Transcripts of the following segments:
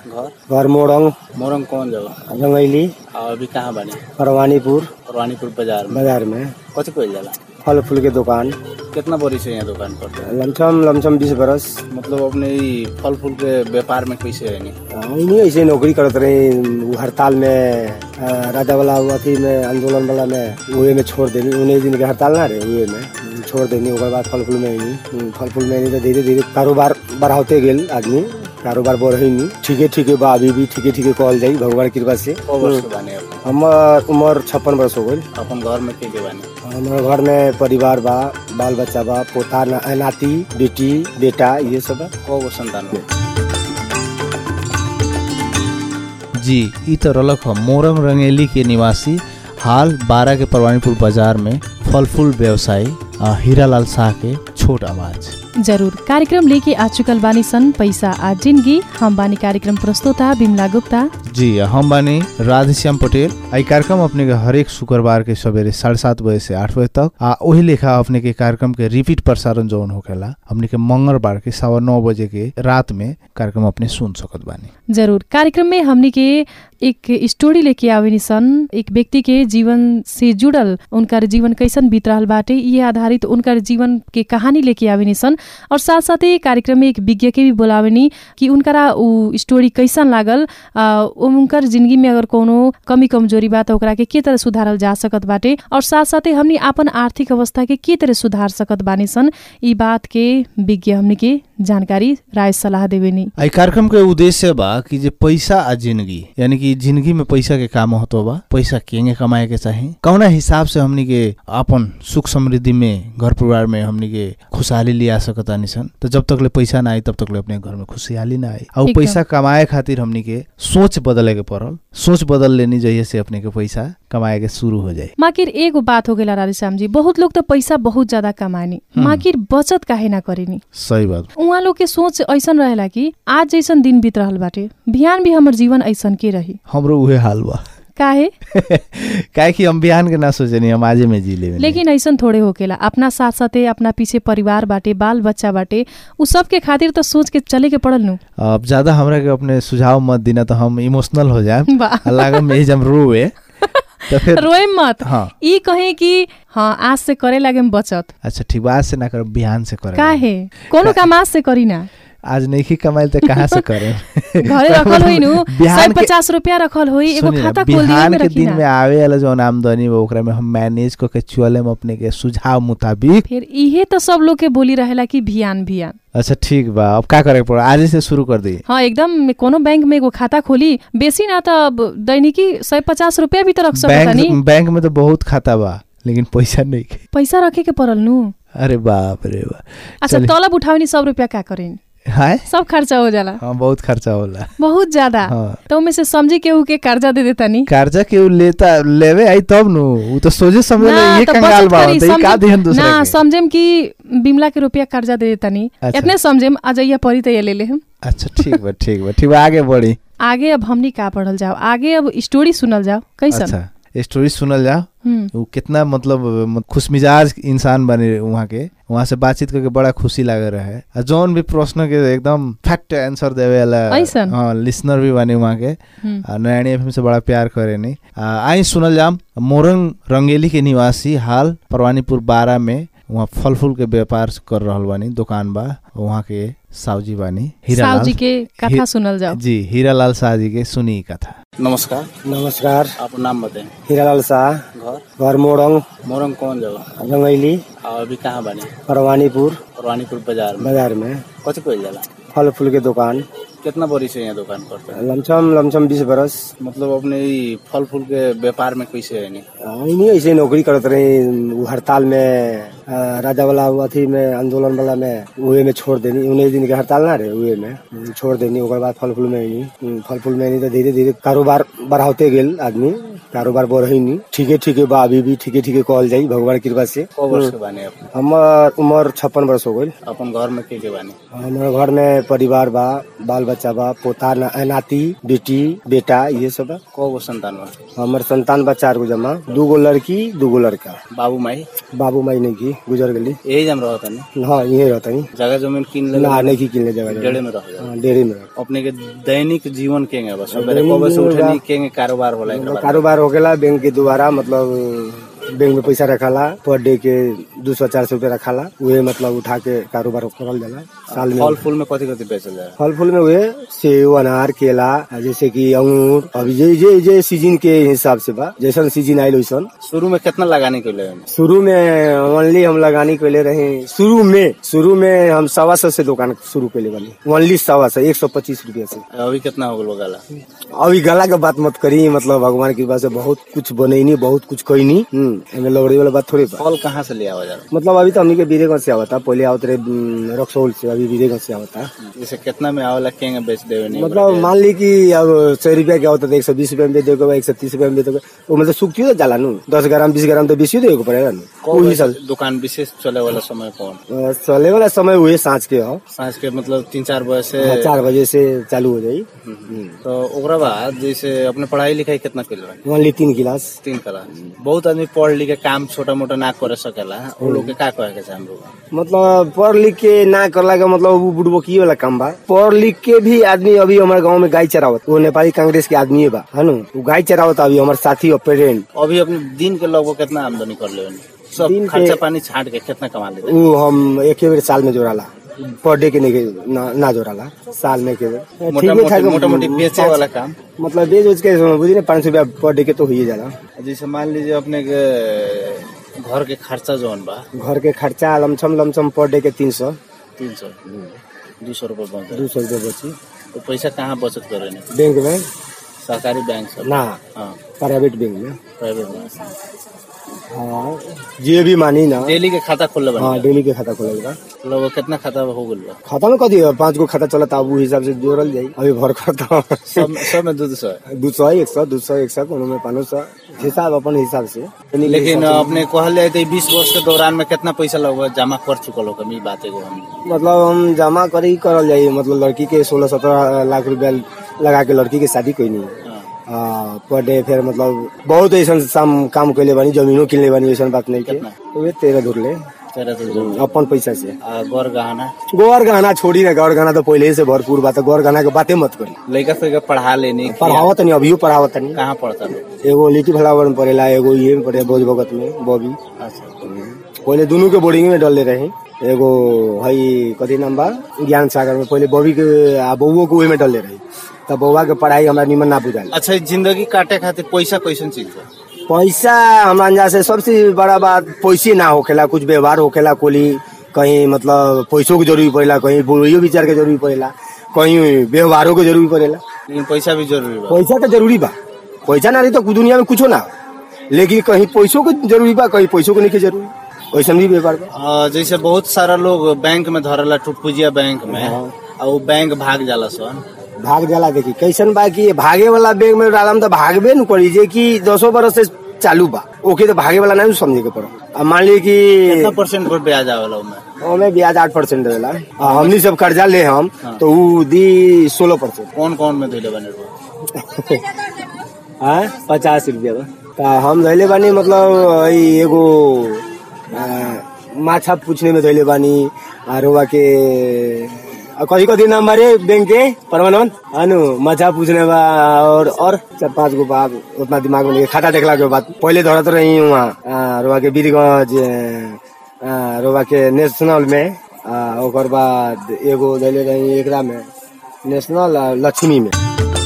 घर घर मोरंग मोरंग कौन जगह रंगैली और अभी कहाँ बने परवानीपुर परवानीपुर बाजार में बाजार में कथी कइल जाला फल फूल के दुकान कितना बड़ी से यहाँ दुकान करते हैं लमसम लमसम बीस बरस मतलब अपने ई फल फूल के व्यापार में कैसे है नहीं ऐसे नौकरी करत रही उ हड़ताल में अ, राजा वाला अथी में आंदोलन वाला में उहे में छोड़ देनी उन्नीस दिन के हड़ताल ना रहे उहे में छोड़ देनी ओकर बाद फल फूल में अइनी फल फूल में अइनी तो धीरे धीरे कारोबार बढ़ाते गेल आदमी कारोबार बढ़े नहीं ठीके ठीके बा अभी भी ठीके ठीके कहल जाई भगवान की कृपा से कौ वर्ष के बने अपने हमार उम्र छप्पन वर्ष हो गई अपन घर में के के बने हमारे घर में परिवार बा बाल बच्चा बा पोता ना, नाती बेटी बेटा ये सब बा कौ गो संतान बा? जी ई तो रलक हम मोरंग रंगेली के निवासी हाल बारह के परवानीपुर बाजार में फल फूल व्यवसायी आ, हीरालाल शाह के छोट आवाज जरूर कार्यक्रम लेके आ चुकल बानी सन पैसा आ जिंदगी हम बानी कार्यक्रम प्रस्तोता बिमला गुप्ता जी हम बानी राधेश्याम पटेल आई कार्यक्रम अपने के हरेक शुक्रवार के सवेरे साढ़े सात बजे से आठ बजे तक आ वही लेखा अपने के कार्यक्रम के रिपीट प्रसारण जौन होखेला हमने के मंगलवार के सवा नौ बजे के रात में कार्यक्रम अपने सुन सकत बानी जरूर कार्यक्रम में हमनी के एक स्टोरी लेके आवेनी सन एक व्यक्ति के जीवन से जुड़ल उनकर जीवन कैसन बीत रहल बाटे ये आधारित उनकर जीवन के कहानी लेके आवेनी सन और साथ साथै कार्यक्रम में एक विज्ञ के भी बोलावेनी कि उनकरा उ स्टोरी कैसन लागल आ, उनकर जिंदगी में अगर कोनो कमी कमजोरी बा त ओकरा के के तरह सुधारल जा सकत बाटे और साथ साथै हमनी आपन आर्थिक अवस्था के के तरह सुधार सकत बानी सन ई बात के विज्ञ हमनी के जानकारी राय सलाह देवेनी आई कार्यक्रम के उद्देश्य बा कि जे पैसा आ जिंदगी यानी कि जिंदगी में पैसा के का महत्व बा पैसा केंगे कमाए के चाही कौना हिसाब से हमनी के अपन सुख समृद्धि में घर परिवार में हमनी के खुशहाली लिया सकता निसन तो जब तक ले पैसा ना आई तब तक ले अपने घर में खुशहाली ना आई और एकदम। पैसा कमाए खातिर हमनी के सोच बदले के पड़ल सोच बदल लेनी जहिए से अपने के पैसा कमाए के शुरू हो जाए माकिर एगो बात हो गेला राधेश्याम जी बहुत लोग तो पैसा बहुत ज्यादा कमानी हम्म। माकिर बचत काहे ना करेनी सही बात उहाँ लोग के सोच ऐसन रहेला कि आज जैसन दिन बीत रहल बाटे बिहान भी हमर जीवन ऐसन के रही हमरो उहे हाल बा काहे काहे कि हम बिहान के ना सोचनी हम आजे में जी लेवे लेकिन ऐसन थोड़े होकेला अपना साथ साथे अपना पीछे परिवार बाटे बाल बच्चा बाटे उ सब के खातिर तो सोच के चले के पड़ल नु अब ज्यादा हमरा के अपने सुझाव मत देना तो हम इमोशनल हो जाए वाह। लागम में जब रोए तो फिर रोए मत हाँ ई कहे कि हाँ आज से करे लागे बचत अच्छा ठीक बा आज से ना करब बिहान से करे काहे कोनो काम आज से करी ना आज नहीं कमाइल तो कहाँ से करे घरे रखल होई नु सय बिहान के पचास रुपया रखल होई एगो सुनिए ना, खाता खोल दिए बिहान में के रखी दिन ना में आवे वाला जो आमदनी बा ओकरा में हम मैनेज क के चले में अपने के सुझाव मुताबिक फिर इहे तो सब लोग के बोली रहेला कि भियान भियान अच्छा ठीक बा अब का करे के पड़ा आज से शुरू कर दी हाँ एकदम कोनो बैंक में एगो खाता खोली बेसी ना त अब दैनिकी सय पचास रुपया भी त रख सकता नी बैंक बैंक में तो बहुत खाता बा लेकिन पैसा नहीं के। पैसा रखे के पड़ल नु अरे बाप रे बा अच्छा चलिए। तलब उठावनी सब रुपया का करेन हाय सब खर्चा हो जाला हाँ बहुत खर्चा होला बहुत ज्यादा हाँ तो में से समझी केहू के कर्जा दे देता नी कर्जा के उ लेता लेवे आई तब नु उ तो सोचे समझे ना, ये तो कंगाल बचत बा करी, तो ये का समझे- दिहन दूसरा ना के समझेम कि बिमला के रुपया कर्जा दे देता नी अच्छा। इतने समझेम अजैया परी त ये ले ले हम अच्छा ठीक बा ठीक बा ठीक बा आगे बढ़ी आगे अब हमनी का पढ़ल जाओ आगे अब स्टोरी सुनल जाओ कैसन अच्छा स्टोरी सुनल जाओ हम्म, उ कितना मतलब म- खुशमिजाज इंसान बने वहाँ के वहाँ से बातचीत करके बड़ा खुशी लागे रहे आ जौन भी प्रश्न के एकदम फैक्ट आंसर देवे वाला ऐसन? हाँ लिसनर भी बने वहाँ के हम्म। आ, नयानी एफएम से बड़ा प्यार करे नहीं आ, आई सुनल जाम मोरंग रंगेली के निवासी हाल परवानीपुर बारह में वहाँ फल फूल के व्यापार कर रहल बानी दुकान बा वहाँ के सावजी बानी साहु हीरालाल जी के कथा ही- सुनल जाओ जी हीरालाल शाह जी के सुनी कथा नमस्कार नमस्कार आप नाम बताएं हीरालाल शाह घर घर मोरंग मोरंग कौन जगह रंगैली और अभी कहाँ बने परवानीपुर परवानीपुर बाजार में बाजार में कथी कइल जाला फल फूल के दुकान कितना बड़ी से यहाँ दुकान करते हैं लमसम लमसम बीस बरस मतलब अपने ई फल फूल के व्यापार में कैसे है नहीं ऐसे नौकरी करत रही उ हड़ताल में अ, राजा वाला अथी में आंदोलन वाला में उहे में छोड़ देनी उन्नीस दिन के हड़ताल ना रहे उहे में छोड़ देनी ओकर बाद फल फूल में अइनी फल फूल में अइनी तो धीरे धीरे कारोबार बढ़ाते गेल आदमी कारोबार बढ़ी नहीं ठीके ठीके बा अभी भी ठीके ठीके कहल जाई भगवान की कृपा से कौ वर्ष के बानी अपने हमार उम्र छप्पन वर्ष हो गई अपन घर में के के बानी हमारे घर में परिवार बा बाल बच्चा बा पोता ना, नाती बेटी बेटा ये सब बा कौ गो संतान बा हमार संतान बा चार गो जमा दू गो लड़की दू गो लड़का बाबू माई बाबू माई नहीं की गुजर गली यही जम रहो तनी हाँ यही रहता ही जगह जमीन किन ले ना नहीं की किनले जगह डेढ़े में रह जाओ हाँ, डेयरी में रहता। अपने के दैनिक जीवन केंगे बस सबेरे दैनिक कब से जीवन उठनी बा- केंगे कारोबार होला एकरा बारे में? कारोबार हो गया बैंक के द्वारा मतलब बैंक में पैसा रखाला पर डे के दू सौ चार सौ रूपया रखाला उहे मतलब उठा के कारोबार करल जाला साल में फल फूल में कथी कथी बेचल जाए फल फूल में हुए सेब अनार केला जैसे कि अंगूर अभी जे जे जे सीजन के हिसाब से बा जैसन सीजन आयल वैसन शुरू में कितना लगाने के लिए शुरू में ओनली हम लगानी कैले रहे शुरू में शुरू में हम सवा सौ से दुकान शुरू कैले बनी ओनली सवा सौ एक सौ पच्चीस रूपया से अभी कितना हो गल गला अभी गला के बात मत करी मतलब भगवान की कृपा से बहुत कुछ बनैनी बहुत कुछ कैनी हम्म, एमे लौड़ी वाला बात थोड़ी बा फल कहाँ से लिया जा मतलब अभी तो हमनी के बीरेगंज से आवता पहले आवत रहे हम्म, रक्सौल से अभी बीरेगंज से आवता जैसे कितना में आवेला केंगे बेच देवे नहीं मतलब मान ली कि अब सौ रुपया के आवता एक सौ बीस रुपया में दे देगा एक सौ तीस रुपया में दे देगा वो मतलब सूखती तो जाला नु दस ग्राम बीस ग्राम तो बेसी देगा पड़ेगा नु कौन वही सब दुकान विशेष चले वाला समय कौन अ, चले वाला समय हुए सांझ के हो सांझ के मतलब तीन चार बजे से हाँ, चार बजे से चालू हो जाई तो ओकरा बाद जैसे अपने पढ़ाई लिखाई कितना कर रहे ओनली तीन गिलास तीन क्लास बहुत आदमी पढ़ लिख के काम छोटा मोटा ना करे सकेला वो लोग के का कहे के चाहे हम लोग मतलब पढ़ लिख के ना करला का मतलब वो बुड़बकी वाला काम बा पढ़ लिख के भी आदमी अभी हमारे गांव में गाय चरावत वो नेपाली कांग्रेस के आदमी बा है नु वो गाय चरावत अभी हमारे साथी और पेरेंट अभी अपने दिन के लगभग कितना आमदनी कर ले सब दिन के- खर्चा पानी छाट के कितना कमा ले वो हम एक बेर साल में जोड़ाला पर डे के नहीं के- ना, ना जोड़ाला साल में के बेर मोटा ठीके ठाक मोटी मोटा मोटी बेचे वाला काम मतलब बेच उच के बुझी ना पाँच सौ रुपया पर डे के तो हुई जाला जैसे मान लीजिए अपने के घर के खर्चा जौन बा घर के खर्चा लमसम लमसम पर डे के तीन सौ तीन सौ दो सौ रुपये बच जाए दू सौ रुपया बची तो पैसा कहाँ बचत करे नहीं बैंक में सरकारी बैंक सब ना हाँ प्राइवेट बैंक में प्राइवेट बैंक हाँ जे भी मानी ना डेली के खाता खोलले बा हाँ डेली के खाता खोलेगा लगभग कितना खाता हो गल बा खाता में कथी है पाँच गो खाता चलता अब उ हिसाब से जोड़ल जाई अभी भर करता सब सब में दो सौ है दू सौ एक सौ दू सौ एक सौ कोनो में पाँच सौ हिसाब अपन हिसाब से लेकिन अपने कहले तो बीस वर्ष के दौरान में कितना पैसा लगभग जमा कर चुकल हो ई बात एगो हम मतलब हम जमा करी करल जाई मतलब लड़की के सोलह सत्रह लाख रुपया लगा के लड़की के शादी कोई नहीं हाँ। पर डे फिर मतलब बहुत ऐसा साम काम कैले बानी जमीनो किनले बानी ऐसा बात नहीं के कितना? वे तेरह धुर ले तेरह सौ जो अपन पैसा से आ, गौर गहना गौर गहना छोड़ी ना गौर गहना तो पहले से भरपूर बात है गौर गहना के बातें मत करी लड़का फिर पढ़ा लेने पढ़ावत नहीं अभियो पढ़ावत नहीं कहाँ पढ़ता लोग एगो लिट्टी फ्लावर में पड़ेला एगो ये में पड़े भोज भगत में बॉबी अच्छा पहले दोनों के बोर्डिंग में डलले रहे एगो हई कथी नाम बा ज्ञान सागर में पहले बॉबी के आ बउओ के ओहि में डलले रही तब बउआ के पढ़ाई हमरा निमन ना बुझाल अच्छा ई जिंदगी काटे खातिर पैसा कैसन चीज है पैसा हमरा अंदाज से सबसे बड़ा बात पैसे ना होखेला कुछ व्यवहार होखेला कोली कहीं मतलब पैसों के जरूरी पड़ेला कहीं बोलियो विचार के जरूरी पड़ेला कहीं व्यवहारों के जरूरी पड़ेला लेकिन पैसा भी जरूरी बा पैसा तो जरूरी बा पैसा ना रही तो दुनिया में कुछो ना हो। लेकिन कहीं पैसों के जरूरी बा कहीं पैसों के नहीं के जरूरी वैसन भी व्यापार बा आ, जैसे बहुत सारा लोग बैंक में धरला टुटपुजिया बैंक में आ वो बैंक भाग जाला सन भाग जाला देखी कैसन बा कि भागे वाला बैंक में डालम तो भागबे न करी जे कि दसो बरस से चालू बा ओके तो भागे वाला नहीं समझे के पड़ो अब मान ली कितना कि परसेंट पर ब्याज आवेला उमे ओमे ब्याज आठ परसेंट देला आ हमनी सब कर्जा ले हम तो उ दी सोलह परसेंट कौन कौन में धैले बने रहो हाँ पचास रुपया बा तो हम धैले बानी मतलब ई एगो आ, माछा पूछने में धैले बानी आरोबा के आ, कथी कथी नाम बारे बैंक के परमानंद अनु माछा पूछने बा और और चार पाँच गो बा उतना दिमाग में नहीं है। खाता देखला के बाद पहले धरत रही वहाँ रोबा के बीरगंज आ, रोबा के नेशनल में आ, ओकर बाद एगो धैले रही एकरा में नेशनल आ, लक्ष्मी में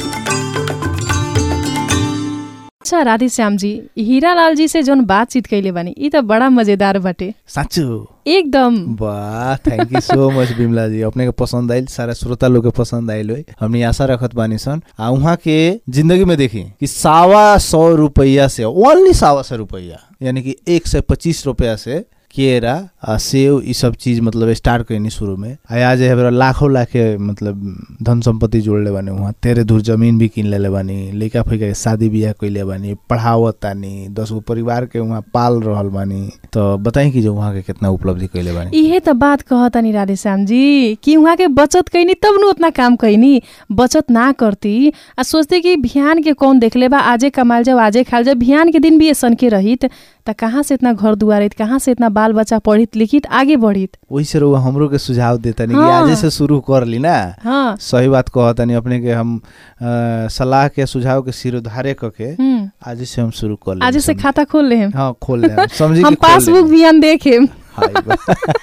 अच्छा राधे श्याम जी हीरा लाल जी से जोन बातचीत कैले बानी ई त बड़ा मजेदार बाटे साँचो एकदम वाह thank you so much Bimla जी अपने के पसंद आइल सारा श्रोता लोग के पसंद आइल होई हमनी आशा रखत बानी सन आ उहाँ के जिंदगी में देखी कि सावा सौ रुपया से ओनली सावा सौ रुपया यानी कि एक सौ पच्चीस रुपया से केरा आ सेव ई सब चीज मतलब स्टार्ट कैनी शुरू में आ आज हमरा लाखों लाखे मतलब धन संपत्ति जोड़ले बानी वहाँ तेरे दूर जमीन भी किन लेले बानी लइका फइका के शादी बियाह कइले बानी पढ़ावत तानी दस गो परिवार के वहाँ पाल रहल बानी तो बताई कि जो वहाँ के कितना उपलब्धि कइले बानी इहे त बात कहतनी राधेश्याम जी कि उहाँ के बचत कैनी तब न उतना काम कैनी बचत ना करती आ सोचते कि बिहान के कौन देखले बा आजे कमाल जाओ आजे खाल जाओ बिहान के दिन भी ऐसन के रहित त कहाँ से इतना घर दुआर रहित कहाँ से इतना बाल बच्चा पढ़ित लिखित आगे बढ़ित वैसे रउआ हमरो के सुझाव देतानी कि हाँ। आजे से शुरू कर ली ना हाँ सही बात कहतानी अपने के हम अ, सलाह के सुझाव के सिरोधारे क के हम्म, आज से हम शुरू कर लेब आजे से समझी। खाता खोल ले हम हाँ खोल ले समझी हम कि खोल पासबुक लेम। बिहान देखेम हाय बा।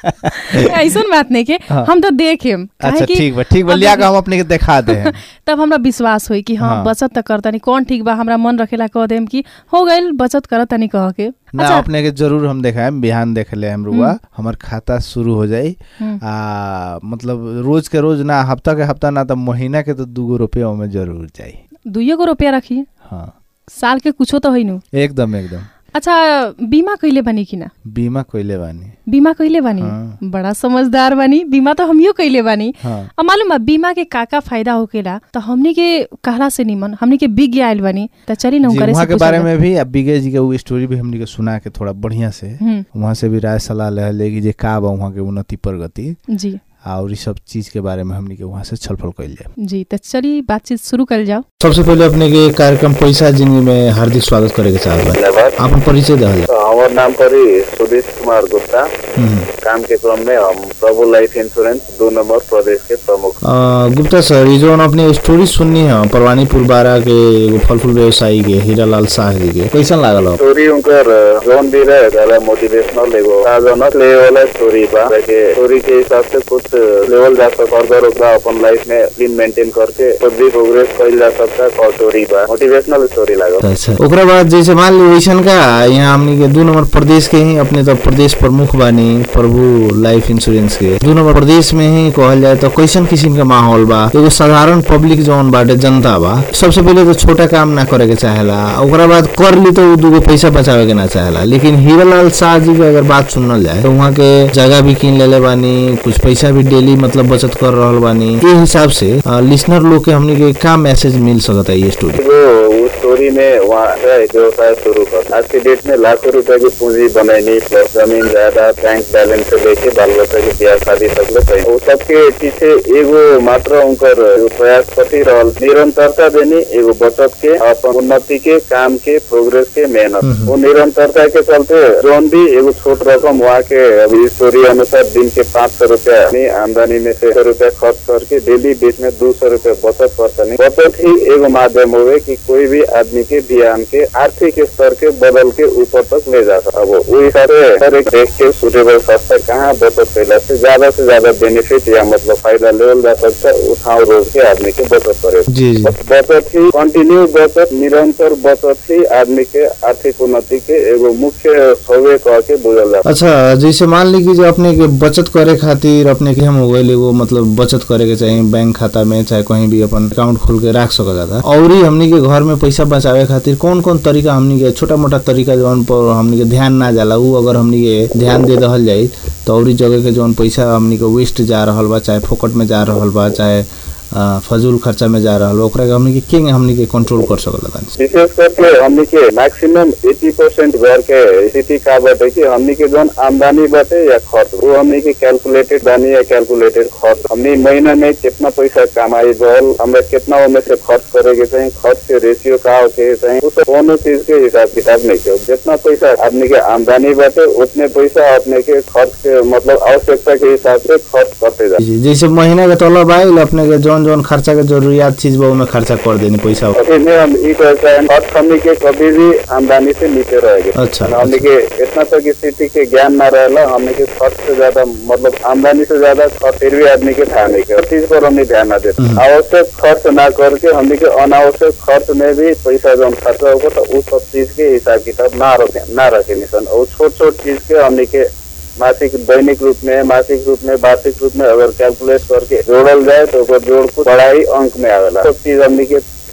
ऐसन बात नहीं के हाँ। हम तो देखेम काहे अच्छा कि ठीक बा ठीक बा अगर- लिया के हम अपने के दिखा दे हैं। तब हमरा विश्वास होई कि हाँ, हाँ। बचत त करतनी कौन ठीक बा हमरा मन रखेला कह देम कि हो गइल बचत करतनी कह के ना अच्छा अपने के जरूर हम देखाएम बिहान देख ले हम रुआ हमर खाता शुरू हो जाई हम्म। आ मतलब रोज के रोज ना हफ्ता के हफ्ता ना तो महीना के तो दूगो रुपया में जरूर जाई दुइयो गो रुपया रखी हाँ साल के कुछो तो होइनु एकदम एकदम अच्छा बीमा कइले बानी कि ना बीमा कइले बानी बीमा कइले बानी हाँ। बड़ा समझदार बानी बीमा तो हमियो कइले बानी हाँ अब मालूम बा बीमा के का का फायदा होकेला तो हमनी के कहला से निमन हमनी के बिग आइल बानी त चली ना जी उनकरे वहाँ से के बारे पूछल में भी अब बिगे जी के वो स्टोरी भी हमनी के सुना के थोड़ा बढ़िया से हम्म, वहाँ से भी राय सलाह ले ले कि जे का बा वहाँ के उन्नति प्रगति जी और ई सब चीज के बारे में हमनी के वहाँ से छलफल कइल जाए जी त चली बातचीत शुरू कल जाओ सबसे पहले अपने के कार्यक्रम पैसा जिंदगी में हार्दिक स्वागत करे के चाहत बा धन्यवाद आपन परिचय दहल तो हमारे नाम पर ही सुधीश कुमार गुप्ता काम के क्रम में हम प्रभु लाइफ इंश्योरेंस दो नंबर प्रदेश के प्रमुख गुप्ता सर ये जो अपने स्टोरी सुननी है परवानीपुर बारा के एगो फल फूल व्यवसायी के हीरालाल शाह जी के कैसन लागल हो स्टोरी उनकर जोन भी रहे ज्यादा मोटिवेशनल एगो साधनक ले वाला स्टोरी बा के स्टोरी के हिसाब से कुछ लेवल जा सकता फर्दर ओकरा अपन लाइफ में क्लीन मेंटेन करके खुद भी प्रोग्रेस कइल जा सकता और स्टोरी बा मोटिवेशनल स्टोरी लागल अच्छा ओकरा बाद जैसे मान ली वैसन का यहाँ हमनी के दू नंबर प्रदेश के ही अपने तो प्रदेश प्रमुख बानी प्रभु लाइफ इंश्योरेंस के दू नंबर प्रदेश में ही कहल जाए तो कैसन किस्म के माहौल बा एगो साधारण पब्लिक जौन बाटे जनता बा सबसे पहले तो छोटा काम ना करे के चाहेला ओकरा बाद कर ली तो उ दूगो पैसा बचावे के ना चाहेला लेकिन हीरालाल शाह जी के अगर बात सुनल जाए तो वहाँ के जगह भी किन लेले बानी कुछ पैसा भी डेली मतलब बचत कर रहल बानी ये हिसाब से लिसनर लोग के हमनी के का मैसेज मिल सकता है ये स्टोरी जो उस स्टोरी में वहाँ से व्यवसाय शुरू कर आज के डेट में लाखों रुपए की पूंजी बनैनी प्लस जमीन जायदाद बैंक बैलेंस से लेके बाल बच्चा के ब्याह शादी तक ले कई वो सबके पीछे एगो मात्र उनकर एगो प्रयास कथी रहल निरंतरता देनी एगो बचत के अपन उन्नति के काम के प्रोग्रेस के मेहनत वो निरंतरता के चलते जोन भी एगो छोट रकम वहाँ के अभी स्टोरी अनुसार दिन के पाँच सौ रूपया अपनी आमदनी में से सौ रूपया खर्च करके डेली बीच में दो सौ रूपया बचत करतनी बचत ही एगो माध्यम होवे कि कोई भी आदमी के बिहान के आर्थिक स्तर के बदल के ऊपर तक ले जा सकता अब वो हिसाब से हर एक देख के सुटेबल सस्ता कहाँ बचत कैला से ज्यादा से ज्यादा बेनिफिट या मतलब फायदा लेवल जा सकता उठाव रोज के आदमी के बचत करे जी जी बचत ही कंटिन्यू बचत निरंतर बचत ही आदमी के आर्थिक उन्नति के एगो मुख्य सौवे कह के बुझल जा अच्छा जैसे मान ली कि जो अपने के बचत करे खातिर अपने के हम हो गए एगो मतलब बचत करे के चाहिए बैंक खाता में चाहे कहीं भी अपन अकाउंट खोल के रख सकल जाता और ही हमनी के घर में पैसा बचावे खातिर कौन कौन तरीका हमनी के छोटा मोटा तरीका जौन पर हमनी के ध्यान ना जाला उ अगर हमनी के ध्यान दे रहल जाई तो और ही जगह के जौन पैसा हमनी के वेस्ट जा रहल बा चाहे फोकट में जा रहल बा चाहे अ, फजूल खर्चा में जा रहल बा ओकरा के हमनी के के हमनी के कंट्रोल कर सकल जाता विशेष करके हमनी के मैक्सिमम 80 परसेंट घर के स्थिति का बाटे कि हमनी के जौन आमदनी बाटे या खर्च वो हमनी के कैलकुलेटेड बानी या कैलकुलेटेड खर्च हमनी महीना में कितना पैसा कमाई बल हमरा कितना उनमें से खर्च करे के चाहिए खर्च के रेशियो का होके चाहिए उस कोनो चीज के हिसाब किताब नहीं के जितना पैसा आदमी के आमदनी बाटे उतने पैसा अपने के खर्च के मतलब आवश्यकता के हिसाब से खर्च करते जा जी जैसे महीना के तलब आयल अपने के जौन जौन खर्चा के जरूरियात चीज बा उमे खर्चा कर देनी पैसा अभी में हम ई कहते हैं खर्च हमनी के कभी भी आमदनी से नीचे रहेगी अच्छा, हमनी के इतना तक स्थिति के ज्ञान न रहेला हमनी के खर्च से ज्यादा मतलब आमदनी से ज्यादा खर्च फिर भी आदमी के ध्यान नहीं कर चीज पर हमनी ध्यान न देते आवश्यक खर्च ना करके हमनी के अनावश्यक खर्च में भी पैसा जौन खर्चा होगा तो उस सब चीज के हिसाब किताब ना रखे ना रखे निशन और छोट छोट चीज के हमनी के मासिक दैनिक रूप में मासिक रूप में वार्षिक रूप में अगर कैलकुलेट करके जोड़ल जाए तो ओकर जोड़ को बड़ा ही अंक में आवेला सब चीज हमनी के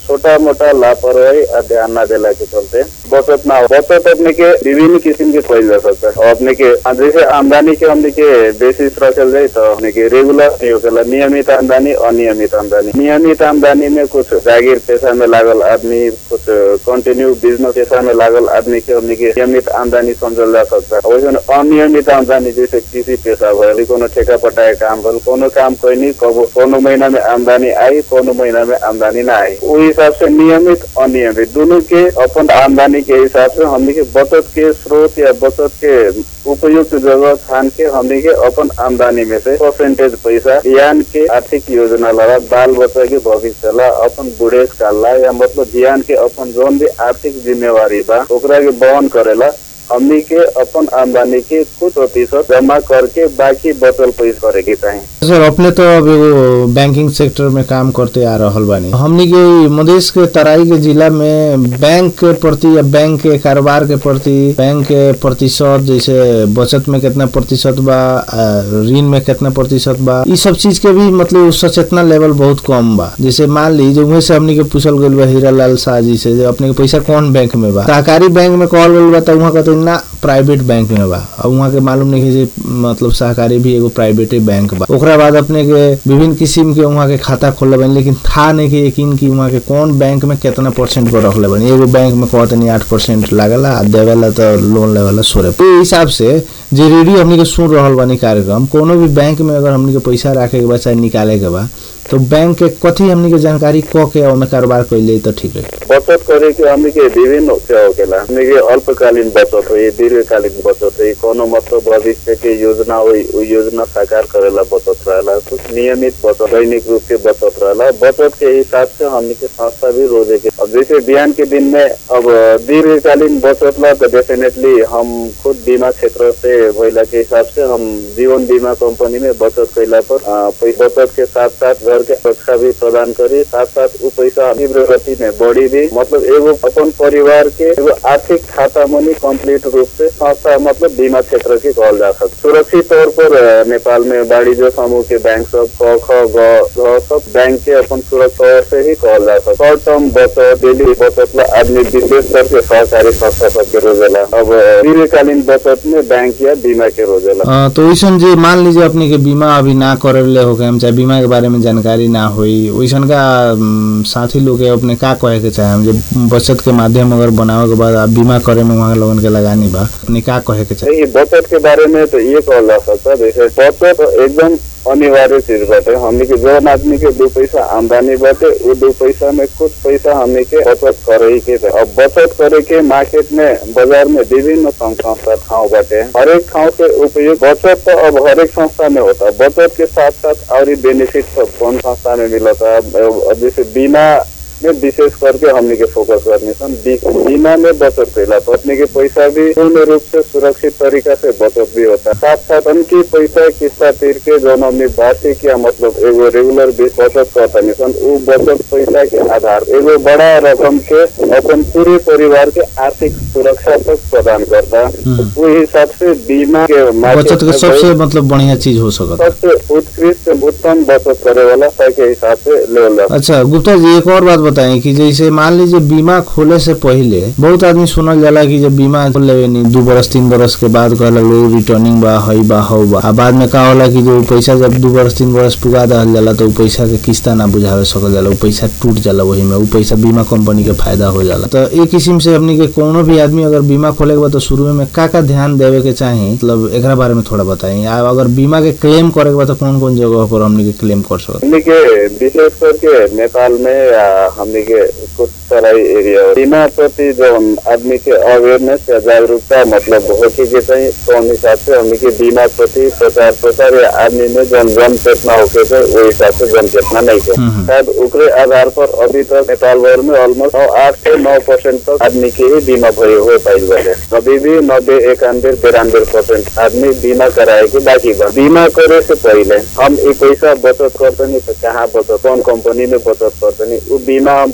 छोटा मोटा लापरवाही और ध्यान न देला के चलते बचत ना हो बचत अपने के विभिन्न किस्म के कइल जा सकता है और अपने के जैसे आमदनी के हमने के बेसिस रखल जाए तो हमने के रेगुलर नहीं होखेला नियमित आमदनी अनियमित आमदनी नियमित आमदनी में कुछ जागीर पेशा में लागल आदमी कुछ कंटिन्यू बिजनेस पेशा में लागल आदमी के हमने के नियमित आमदनी समझल जा सकता है वैसे अनियमित आमदनी जैसे कृषि पेशा भयल कोनो ठेका पटाए काम भल कोनो काम कोई नहीं कबो कोनो महीना में आमदनी आई कोनो महीना में आमदनी ना आई वो हिसाब से नियमित अनियमित दोनों के अपन आमदनी के हिसाब से हमने के बचत के स्रोत या बचत के उपयुक्त जगह छान के हमने के अपन आमदनी में से परसेंटेज पैसा बिहान के आर्थिक योजना लगा बाल बच्चा के भविष्य ला अपन बुढ़ेस काल ला या मतलब बिहान के अपन जोन भी आर्थिक जिम्मेवारी बा ओकरा के वहन करेला हमनी के अपन आमदनी के कुछ प्रतिशत जमा करके बाकी बचल पैसा करे के चाहिए सर अपने तो अब एगो बैंकिंग सेक्टर में काम करते आ रहल बानी हमनी के ई मधेश के तराई के जिला में बैंक के प्रति या बैंक के कारोबार के प्रति बैंक के प्रतिशत जैसे बचत में कितना प्रतिशत बा आ, ऋण में कितना प्रतिशत बा ई सब चीज के भी मतलब सचेतना लेवल बहुत कम बा जैसे मान ली जो वहीं से हमनी के पूछल गइल बा हीरा लाल शाह जी से जो अपने के पैसा कौन बैंक में बा सहकारी बैंक में कहल गइल बा त वहाँ कहते ना प्राइवेट बैंक में बा अब वहाँ के मालूम नहीं है जे मतलब सहकारी भी एगो प्राइवेटे बैंक बा ओकरा बाद अपने के विभिन्न किस्म के वहाँ के खाता खोलले बनी लेकिन था नहीं कि यकीन कि वहाँ के कौन बैंक में कितना परसेंट पर रखले बनी एगो बैंक में कहते नहीं आठ परसेंट लागला आ देवेला तो लोन लेवेला सोरे तो हिसाब से जे रेडियो हमनी के सुन रहल बानी कार्यक्रम कोनो भी बैंक में अगर हमनी के पैसा राखे के बा चाहे निकाले के बा तो बैंक के कथी हमनी के जानकारी क के ओमे कारोबार कैले तो ठीक रही बचत करे के हमने के विभिन्न से होकेला हमने के अल्पकालीन बचत हो दीर्घकालीन बचत हो कोनो मतलब भविष्य के योजना हो उ योजना साकार करेला बचत रहेला कुछ नियमित बचत दैनिक रूप के बचत रहेला बचत के हिसाब से हमने के संस्था भी रोजे के अब जैसे बिहान के दिन में अब दीर्घकालीन बचत ला तो डेफिनेटली हम खुद बीमा क्षेत्र से भइला के हिसाब से हम जीवन बीमा कंपनी में बचत कैला पर अ, पैसा बचत के साथ साथ घर के सुरक्षा भी प्रदान करी साथ साथ उ पैसा तीव्र गति में बढ़ी भी मतलब एगो अपन परिवार के एगो आर्थिक खाता मनी कंप्लीट रूप से संस्था मतलब बीमा क्षेत्र के कहल जा सकता सुरक्षित तौर पर अ, नेपाल में वाणिज्य समूह के बैंक सब क ख ग घ सब बैंक के अपन सुरक्षा तौर से ही कहल जा सकता शॉर्ट टर्म बचत डेली बचत ला आदमी विशेष करके सहकारी संस्था सबके रोजेला अब अ, दीर्घकालीन बचत में बैंक या बीमा के रोजेला अ, तो वैसन जे मान लीजिए अपने के बीमा अभी ना करले हो हम चाहे बीमा के बारे में जानकारी ना होई वैसन का अम, साथी लोग के अपने का कहे के चाहे हम जे बचत के माध्यम अगर बनावे के बाद आप बीमा करे में वहाँ लोगन के लगानी बा अपने का कहे के चाहे ये बचत के बारे में तो ये कहल जा सकता है जैसे बचत एकदम अनिवार्य चीज बाटे हमने के जौन आदमी के दो पैसा आमदनी बाटे वो दो पैसा में कुछ पैसा हमने के बचत करे ही के अब बचत करे के मार्केट में बाजार में विभिन्न संघ संस्था ठाव बाटे हर एक ठाव के उपयोग बचत तो अब हर एक संस्था में होता है बचत के साथ साथ और ही बेनिफिट सब कौन संस्था में मिलता है अब- अब जैसे बीमा में विशेष करके हमने के फोकस करने सन बी- बीमा में बचत कैला तो अपने के पैसा भी पूर्ण रूप से सुरक्षित तरीका से बचत भी होता है साथ साथ उनकी पैसा किस्ता तीर के जो हमने वार्षिक या मतलब एगो रेगुलर बेस बचत करता नहीं सन वो बचत पैसा के आधार एगो बड़ा रकम के अपन पूरे परिवार के आर्थिक सुरक्षा तक प्रदान करता हम्म। वो हिसाब से बीमा के market बचत के में सबसे बहुत- मतलब बढ़िया चीज हो सकता सबसे उत्कृष्ट उत्तम बचत करे वाला के हिसाब से लेवल जाता अच्छा गुप्ता जी एक और बात बताएं कि जैसे मान लीजिए बीमा खोले से पहले बहुत आदमी सुनल जाला कि जब बीमा खोल लेवे नी दू बरस तीन बरस के बाद कहला लोग रिटर्निंग बा हई बा हौ बा आ बाद में का होला कि जो पैसा जब दू बरस तीन बरस पुगा दहल जाला तो उ पैसा के किस्ता ना बुझावे सकल जाला उ पैसा टूट जाला वही में उ पैसा बीमा कंपनी के फायदा हो जाला तो एक किस्म से हमनी के कोनो भी आदमी अगर बीमा खोले के बाद तो शुरू में का का ध्यान देवे के चाही मतलब एकरा बारे में थोड़ा बताई आ अगर बीमा के क्लेम करे के बाद तो कौन कौन जगह पर हमनी के क्लेम कर सकत हमने के विशेष करके नेपाल में या हमने के कुछ तराई एरिया बीमा प्रति जो हम आदमी के अवेयरनेस या जागरूकता मतलब होके के चाहिए तो हम हिसाब से हमने के बीमा प्रति प्रचार प्रसार या आदमी में जन जन चेतना होके थे वो हिसाब से जन चेतना नहीं थे हम्म, हम्म। शायद उकरे आधार पर अभी तक नेपाल भर में ऑलमोस्ट आठ से नौ परसेंट तक आदमी के ही बीमा भयो हो पाइल बाटे अभी भी नब्बे इक्यानवे तिरानवे परसेंट आदमी बीमा कराए के बाकी बा बीमा करे से पहले हम ये पैसा बचत करतनी तो कहाँ बचत कौन कंपनी में बचत करतनी वो बीमा हम पैसा बचत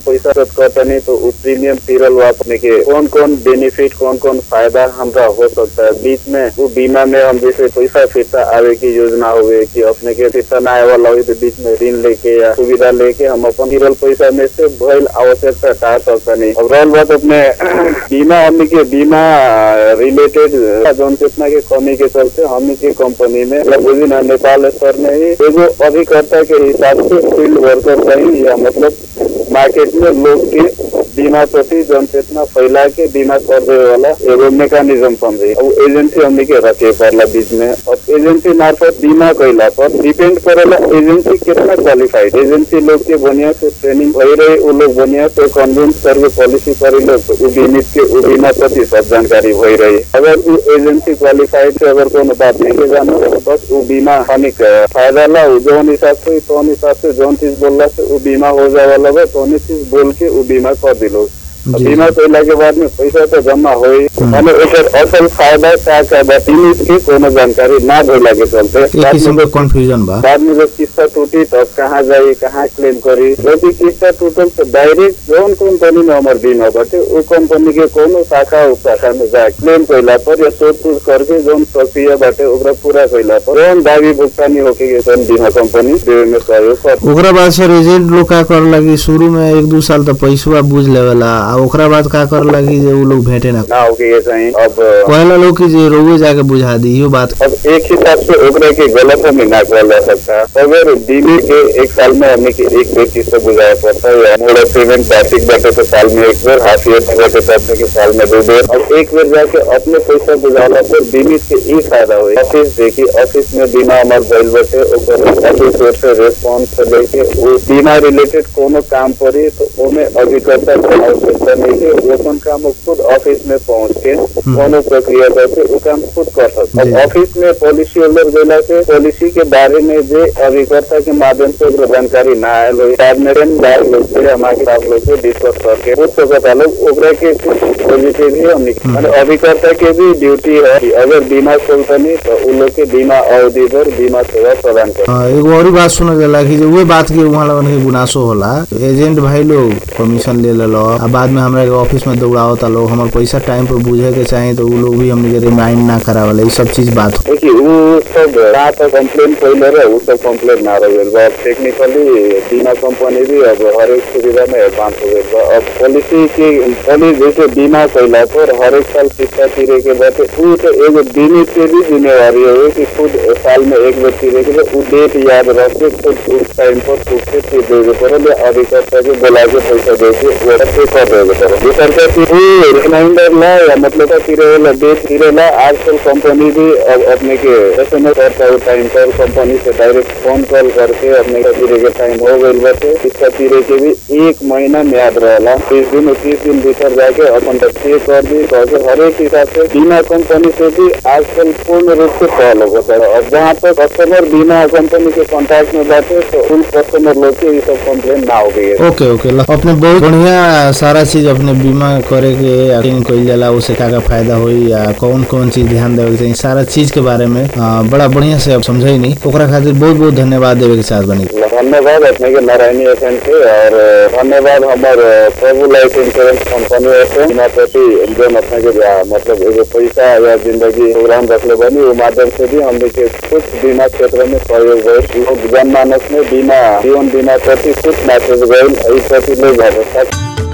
इन्वेस्ट करतनी तो उ प्रीमियम तिरल हुआ अपने के कौन कौन बेनिफिट कौन कौन फायदा हमरा हो सकता है बीच में वो बीमा में हम जैसे पैसा फिरता आवे की योजना हुए कि अपने के फिरता ना आए वाला हुई तो बीच में ऋण लेके या सुविधा लेके हम अपन तिरल पैसा में से भइल आवश्यकता टार सकता नहीं अब रहल बात अपने बीमा हमने के बीमा रिलेटेड जौन चेतना के कमी के चलते हमने के कंपनी में मतलब बुझी ना नेपाल स्तर में ही एगो अभिकर्ता के हिसाब से फील्ड वर्कर सही या मतलब मार्केट में लोग के बीमा प्रति जनचेतना फैला के बीमा कर देवे वाला एगो मेकानिज्म समझे अब एजेंसी हमने के रखे पड़ला बीच में अब एजेंसी मार्फत बीमा कैला पर डिपेंड करेला एजेंसी कितना क्वालिफाइड एजेंसी लोग के बढ़िया से ट्रेनिंग भई रहे वो लोग बढ़िया से कन्विंस करके पॉलिसी करे लोग तो उ बीमित के उ बीमा प्रति सब जानकारी भई रही अगर उ एजेंसी क्वालिफाइड से अगर कोनो बात नहीं के जानो तो बस उ बीमा हानिक फायदा ला उ जौन हिसाब से तौन हिसाब से जौन चीज बोलला से उ बीमा हो जाए वाला बा तौन चीज बोल के उ बीमा कर दिलो अब जी। बीमा कैला के बाद में पैसा तो जमा हो माने एकर असल फायदा का का बा बीमित के कोनो जानकारी ना भइला के चलते एक बाद किस्म में के कंफ्यूजन बा बाद में जब किस्ता टूटी तब कहाँ जाई कहाँ क्लेम करी यदि किस्ता टूटल तो डायरेक्ट जौन कंपनी में हमार बीमा बाटे उ कंपनी के कोनो शाखा उप शाखा में जाए क्लेम कैला पर या सोच पूछ करके जौन प्रक्रिया बाटे ओकरा पूरा कैला पर जौन दावी भुगतानी होके के जौन बीमा कंपनी देवे में सहयोग कर ओकरा बाद सर एजेंट लोग का कर लगी शुरू में एक दू साल तो पैसवा बुझ लेवेला आ ओकरा बाद का कर लगी जे उ लोग भेंटे ना ना होके ये चाहिए अब कहला लोग कि जे रोवे जाके बुझा दी इहो बात अब एक हिसाब से ओकरा के गलत में ना कहल जा सकता अगर बीमे के एक साल में हमें के एक व्यक्ति से बुझाया पड़ता है या मोड़ा पेमेंट बेसिक बाटे तो साल में एक बार हाफ ईयर बाटे तो अपने के साल में दो बार अब एक बार जाके अपने पैसा बुझाला पर बीमित के ई फायदा हुई ऑफिस देखी ऑफिस में बीमा हमार भइल बाटे ओकर ऑफिस ओर से रेस्पॉन्स से लेके वो बीमा रिलेटेड कोनो काम पड़ी तो ओमे अभिकर्ता के आवश्यकता नहीं है वो अपन काम वो खुद ऑफिस में पहुंच के कोनो प्रक्रिया करके वो काम खुद कर सकता जी। अब ऑफिस में पॉलिसी होल्डर देला से पॉलिसी के बारे में जे अभिकर्ता के माध्यम से ओकरा जानकारी ना आयल हो बाद में टेन बार लोग से हमारे साथ लोग से डिस्कस करके पूछ सकता लोग ओकरा के कुछ पॉजिटिव भी हमने माने अभिकर्ता के भी ड्यूटी है कि अगर बीमा खोलतनी तो उन लोग के बीमा अवधि पर बीमा सेवा प्रदान कर हाँ, एगो और बात सुनल जाला कि जे उहे बात के वहाँ लगन के गुनासो होला तो एजेंट भाई लोग कमीशन ले लेलो आ बाद में हमरा के ऑफिस में दौड़ावता लोग हमर पैसा टाइम पर बुझे के चाही तो उ लोग भी हमने के रिमाइंड ना करावले ई सब चीज बात हो देखिए वो सब जहाँ तक कंप्लेन पहले रहे वो सब कंप्लेन ना रहे बा टेक्निकली बीमा कंपनी भी अब हर एक सुविधा में एडवांस हो गई बा अब पॉलिसी की पॉलिसी जैसे बीमा कैला पर हर एक साल किस्ता तीरे के बाद वो तो एगो बीमित के भी जिम्मेवारी है कि खुद साल में एक बार तीरे के बाद वो डेट याद रख के खुद उस टाइम पर खुद से तीर देवे पड़े या अधिकर्ता के बोला के पैसा दे के वो पे कर देवे पड़े ये करके फिर वो रिमाइंडर ला या मतलब तीरे वाला डेट तीरे ला आजकल कंपनी भी अब अपने के एस एम एस करता है टाइम पर कंपनी से डायरेक्ट फोन कॉल करके अपने का तीरे के टाइम हो गई बाटे इसका तीरे के भी एक महीना में याद रहेला तीस दिन और तीस दिन भीतर जाके अपन तक पे कर दी करके हर एक हिसाब से बीमा कंपनी से भी आजकल पूर्ण रूप से कॉल होता है और जहाँ तक कस्टमर बीमा कंपनी के कॉन्टैक्ट में बाटे तो उन कस्टमर लोग के ये सब कंप्लेन ना हो गई है ओके ओके ल अपने बहुत बढ़िया सारा चीज अपने बीमा करे के अटेंड कइल जाला उसे का का फायदा होई या कौन कौन चीज ध्यान देवे के चाही सारा चीज के बारे में आ, बड़ा बढ़िया से आप समझाई नहीं ओकरा खातिर बहुत बहुत धन्यवाद देवे के चाहत बनी धन्यवाद अपने के नारायणी एफ के और धन्यवाद हमार प्रभु लाइफ इंश्योरेंस कंपनी से बीमा प्रति जो अपने के जा- मतलब एगो पैसा या जिंदगी प्रोग्राम रखले बनी वो माध्यम से भी हमने के कुछ बीमा क्षेत्र में सहयोग गए लोग जनमानस में बीमा जीवन बीमा प्रति कुछ मैसेज गए इस प्रति लोग जागरूकता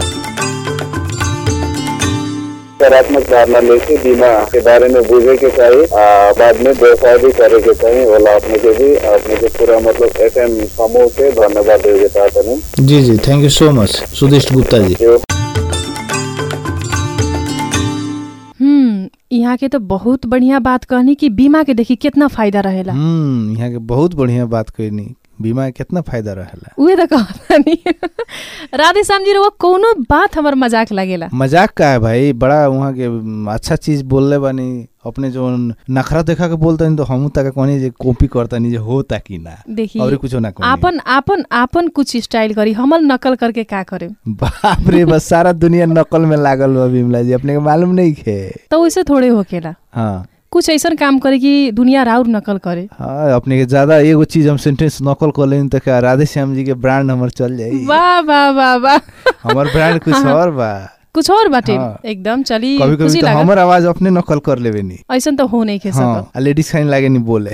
सकारात्मक धारणा लेके बीमा के बारे में बुझे के चाहिए आ, बाद में व्यवसाय भी करे के चाहिए ओला अपने के भी अपने के पूरा मतलब एफ एम समूह के धन्यवाद देवे के चाहते हैं जी जी thank you so much सुदिष्ट Gupta जी जो हम्म यहाँ के तो बहुत बढ़िया बात कहनी कि बीमा के देखी कितना फायदा रहेला हम्म यहाँ के बहुत बढ़िया बात कहनी बीमा के कितना फायदा रहेला उहे त कहतानी राधे श्याम जी वो कोनो बात हमर मजाक लागेला मजाक का है भाई बड़ा वहाँ के म, अच्छा चीज बोलले बानी अपने जो नखरा देखा के बोलते तो हम तक कहनी जे कॉपी करतनी जे होता कि ना देखी और कुछ ना कहनी आपन आपन आपन कुछ स्टाइल करी हमर नकल करके का करे बाप रे बस सारा दुनिया नकल में लागल बा बिमला जी अपने के मालूम नहीं खे तो वैसे थोड़े होकेला हाँ कुछ ऐसा काम करे कि दुनिया राउर नकल करे हाँ अपने के ज्यादा एगो चीज हम सेंटेंस नकल कर लेनी तो क्या राधे श्याम जी के ब्रांड हमर चल जाई वाह वाह वाह वाह हमर ब्रांड कुछ और बा कुछ और बाटे हाँ। एकदम चली कभी खुशी कभी तो लागल हमर आवाज अपने नकल कर लेवे नी ऐसा तो हो नहीं खे सकल हाँ लेडीज खाइन लागे नी बोले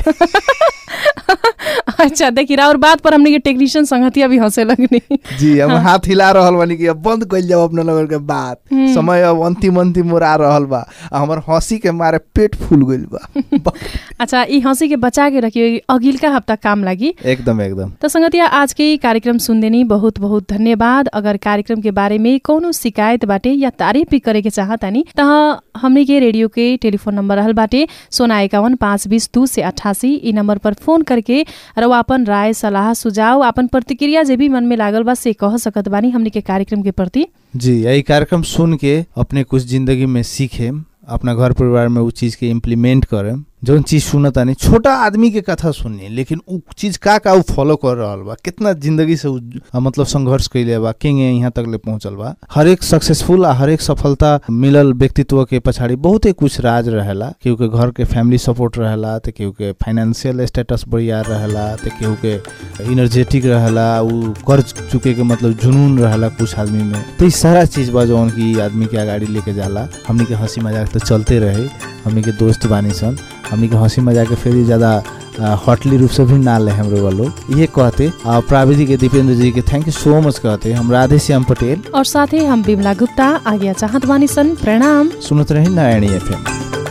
अच्छा देखी और बात पर हमने के टेक्नीशियन संगतिया भी हंसे लगनी जी हम हाथ हिला रहल बानी कि अब बंद कइल जाओ अपना लोगन के बात समय अब अंतिम अंतिम ओर आ रहल बा आ हमर हंसी के मारे पेट फूल गइल बा अच्छा ई हंसी के बचा के रखियो अगिलका हफ्ता काम लागी एकदम एकदम तो संगतिया आज के ई कार्यक्रम सुनदेनी बहुत बहुत धन्यवाद अगर कार्यक्रम के बारे में कोनो शिकायत बाटे या तारीफ भी करे के चाहतानी त हमने के रेडियो के टेलीफोन नंबर रहल बाटे सोना एकावन पाँच बीस दू से अठासी ई नंबर पर फोन करके र अपन राय सलाह सुझाव अपन प्रतिक्रिया जे भी मन में लागल बा से कह सकत बानी हमने के कार्यक्रम के प्रति जी यही कार्यक्रम सुन के अपने कुछ जिंदगी में सीखे अपना घर परिवार में उ चीज के इम्प्लीमेंट करे जौन चीज सुनतानी छोटा आदमी के कथा सुनी लेकिन उ चीज का का उ फॉलो कर रहल बा कितना जिंदगी से उ अ, मतलब संघर्ष कैले बा केंगे यहाँ तक ले पहुंचल बा हर एक सक्सेसफुल आ हर एक सफलता मिलल व्यक्तित्व के पछाड़ी बहुते कुछ राज रहेला केहू के घर के फैमिली सपोर्ट रहेला तो केहू के फाइनेंशियल स्टेटस बढ़िया रहेला तो केहू के इनर्जेटिक रहेला उ कर्ज चुके के मतलब जुनून रहेला कुछ आदमी में तो ई सारा चीज बा जौन की आदमी के अगाडि लेके जाला हमनी के हंसी मजाक तो चलते रहे हमनी के दोस्त बानी सन हमनी के हंसी मजाक के फिर ज्यादा हॉटली रूप से भी ना ले हमरे वालों ये कहते आ, प्राविधिक के दीपेंद्र जी के थैंक यू सो मच कहते हम राधे श्याम पटेल और साथै हम बिमला गुप्ता आज्ञा चाहत बानी सन प्रणाम सुनत रहे नारायणी एफएम